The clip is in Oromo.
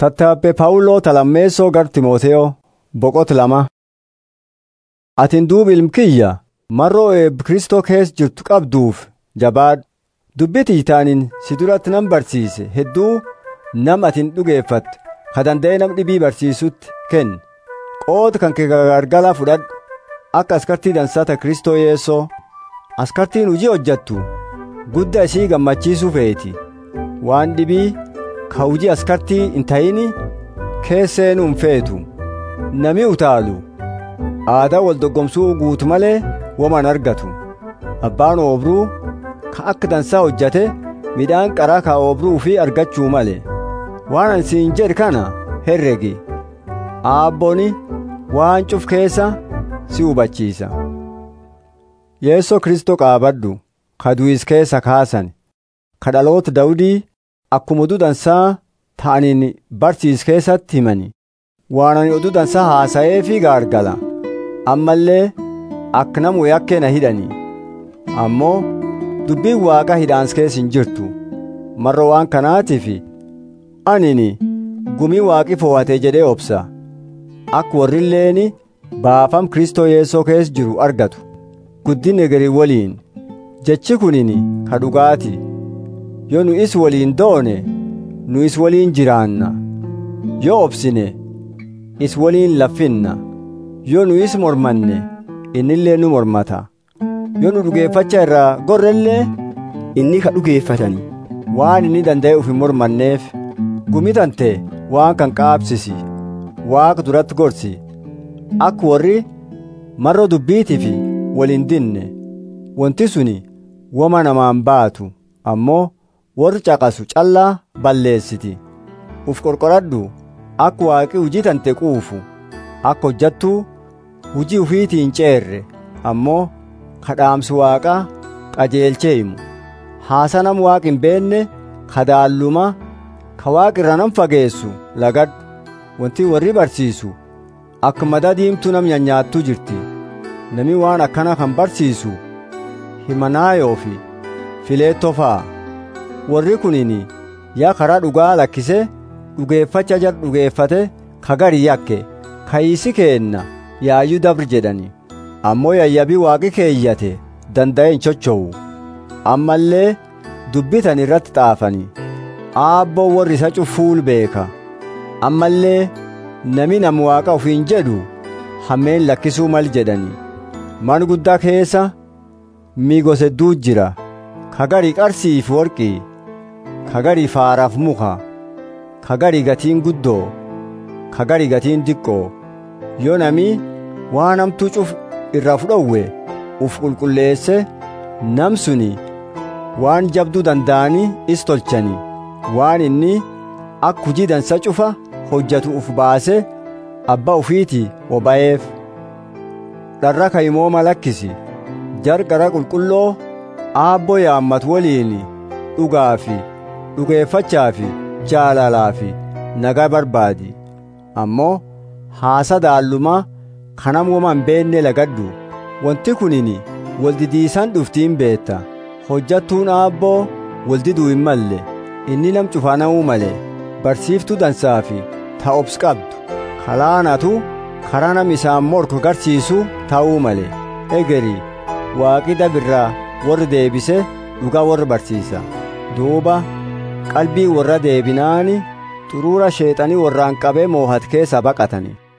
Tattaabbee Phaawuloo Talammeessoo gar Timooteyoo boqota lama. Atin duuba ilmkiyya mar'oo eebbi Kristoo keessa jirtu qabduuf jabaadhu. Dubbii tiitaanin si duratti nan barsiise hedduu nam atin dhugeeffatte ka danda'e nam dhibii barsiisutti kenni. Qooda kan kee gargala fudhadhu akka askartii dansaata Kristoo yeessoo askartiin hojii hojjattu guddaa ishii gammachiisuu feeti. Waan dhibii ka hojii askartii hin ta'ini keesseenuu hin feetu. Nami utaalu aadaa wal dorgomsuu guutu malee woman argatu. Abbaan oobruu ka akka dansaa hojjate midhaan qaraa ka oobruu fi argachuu male. Waan ani siin jedhu kana herregi. Aabboni waan cuf keessa si hubachiisa. Yeessoo Kristoo qaabadhu ka du'is keessa kaasan ka dhaloota Dawudii akkuma oduu dansaa ta'aniin barsiis keessatti himani. Waan ani oduu dansaa haasa'ee fi gaargala. Ammallee akka namu yakkee na hidhani. Ammoo dubbiin waaqa hidhaans keessa hin jirtu. Marra waan kanaatiif anini gumii waaqi fo'atee jedhee obsa. Akka warrilleen baafam Kristoo Yeessoo keessa jiru argatu. Guddinni garii waliin. Jechi kunini ka dhugaati. Yoo nu is waliin doone nu is waliin jiraanna. Yoo obsine is waliin laffinna. Yoo nu is mormanne innillee nu mormata. Yoo nu dhugeeffacha irraa gorrellee inni ka dhugeeffatani. waan inni danda'e uf hin mormanneef gumitante waan kan qaabsisi waaqa duratti gorsi akka warri marra dubbiitiif waliin dinne wanti suni wama namaan baatu ammoo warri caqasu callaa balleessiti uf qorqoradhu akka waaqi hujii tante quufu akka hojjattuu hujii ufiitii hin ceerre ammoo kadhaamsi waaqaa qajeelchee himu haasa nam waaqi hin beenne kadaalluma ka waaqi irra nam fageessu lagadhu wanti warri barsiisu akka madaa diimtuu nam nyaattuu jirti nami waan akkana kan barsiisu himanaayoo fi fileettoo fa'a warri kunini yaa karaa dhugaa lakkise dhugeeffacha jar dhugeeffate ka gari yakke kayiisi keenna yaayyuu dabri jedhani ammoo yayyabii waaqi keeyyate danda'e hin chochowu ammallee dubbitan irratti xaafani aabboo warri isa cufuul beeka ammallee nami nam waaqa ofiin jedhu hammeen lakkisuu mal jedhani man guddaa keessa miigos hedduu jira kagarii qarsiif worqii kagarii faaraaf muka kagarii gatiin guddoo kagarii gatiin diqqoo yoo nami waan hamtuu cuf irraa fudhowwe uf qulqulleesse nam suni waan jabduu danda'anii is tolchani waan inni akka hujii dansa cufa hojjatu uf baase abbaa ufiiti oba'eef dharra kayimooma lakkisi jarqara qulqulloo aabboo yaammat waliin dhugaa fi dhugeeffachaa fi jaalalaa fi nagaa barbaadi ammoo haasa daallumaa kanam woma hin beenne lagadhu wanti kunini waldidiisan dhuftiin beetta hojjattuun aabboo waldiduu hin malle inni nam cufana'uu male barsiiftuu dansaa fi ta'obs qabdu kalaanatu karaa nam isaan morku garsiisu ta'uu male egerii waaqi dabirraa warri deebise dhugaa warra barsiisa duuba qalbii warra deebinaani xuruura sheexanii warraan qabee moohat keessa baqatani